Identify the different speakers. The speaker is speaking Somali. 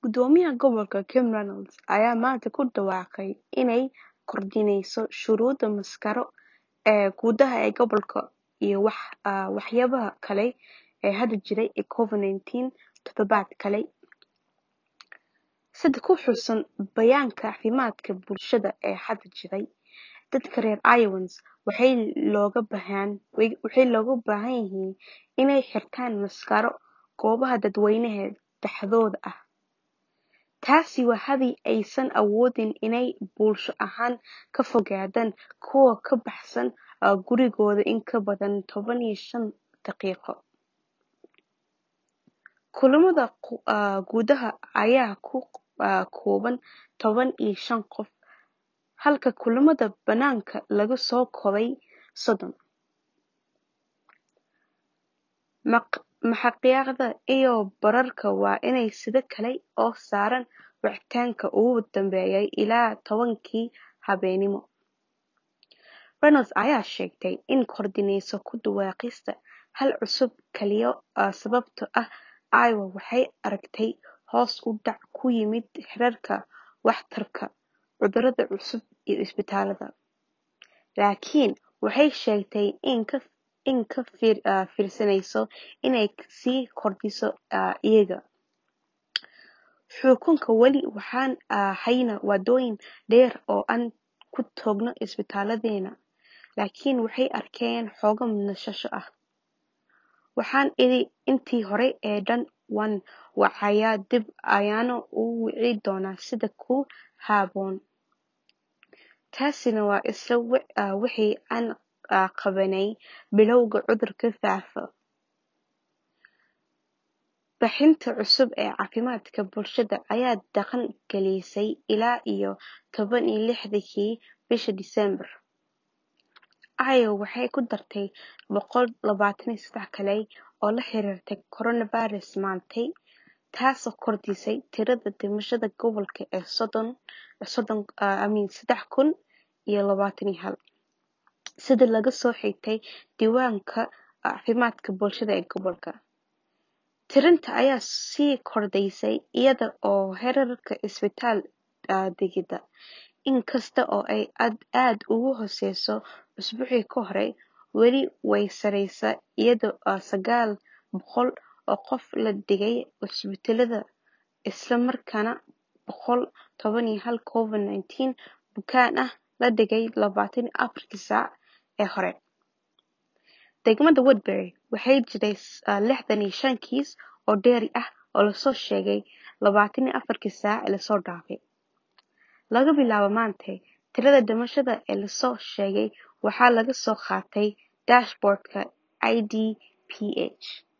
Speaker 1: Guddoomiyaha Gobolka Kim Reynolds ayaa maanta ku dhawaaqay inay kordhinayso shuruuda maaskaro ee gudaha ee gobolka iyo waxyaabaha kale ee hadda jiray ee Covid-19 toddobaad kale. Sida ku xusan Bayaanka Caafimaadka Bulshada ee hadda jiray, dadka reer Iowans waxaa looga baahan yahay inay xirtaan maaskaro goobaha dadweynaha dhexdooda ah. Taasi waa haddii aysan awoodin inay bulsho ahaan ka fogaadaan kuwa ka baxsan gurigooda in ka badan toban iyo shan daqiiqo. Kulamada gudaha ayaa ku kooban toban iyo shan qof, halka kulamada bannaanka lagu soo koobay soddon. Makhaayadaha iyo baararka waa inay sidoo kale oo saaraan wicitaanka ugu dambeeya ilaa tobankii habeenimo. Reynolds ayaa sheegtay in kordhinayso ku dhawaaqista hal cusub kaliya sababtoo ah Iowa waxay aragtay hoos u dhac ku yimid heerarka waxtarka cudurrada cusub ee isbitaalada, laakiin waxay sheegtay in ka fiirsanayso inay sii kordhiso iyaga. Xukunka weli waxaan haynaa waddooyin dheer oo aan ku tagno isbitaalladeena, laakiin waxay arkayaan xoogaa nasasho ah. Waxaan idhi intii hore ee dhan waan wacayaa dib ayaana u wici doonaa sida ku habboon. Taasina waa isla wixii aan qabanay bilowga cudurka faafa. Bixinta cusub ee caafimaadka bulshada ayaa dhaqan galisay ilaa iyo toban iyo lixdii bishii Diseembar. Iowa waxay ku dartay boqol labatan iyo sedax kale oo la xiriirta coronavirus maantay, taasoo kordhisay tirada dhimashada gobolka ee sedax kun iyo labatan iyo hal, sida laga soo xigtay Diiwaanka Caafimaadka Bulshada ee gobolka. Tirinta ayaa sii kordhaysa iyada oo heerarka isbitaal dhigida, inkasta oo ay aad uga hooseyso usbuucii hore, weli way sareysaa iyadoo sagaal boqol oo qof la dhigay isbitaalada isla markaana boqol toban iyo hal Covid-19 bukaan ah la dhigay labatan iyo afartii saac ee hore. Degmada Woodbury, waxaa jiray lixdan iyo shan kiis oo dheeri ah oo la soo sheegay labatan iyo afartii saac ee la soo dhaafay. Laga bilaabo maanta, tirada dhimashada ee la soo sheegay waxaa laga soo qaatay dashboard-ka IDPH.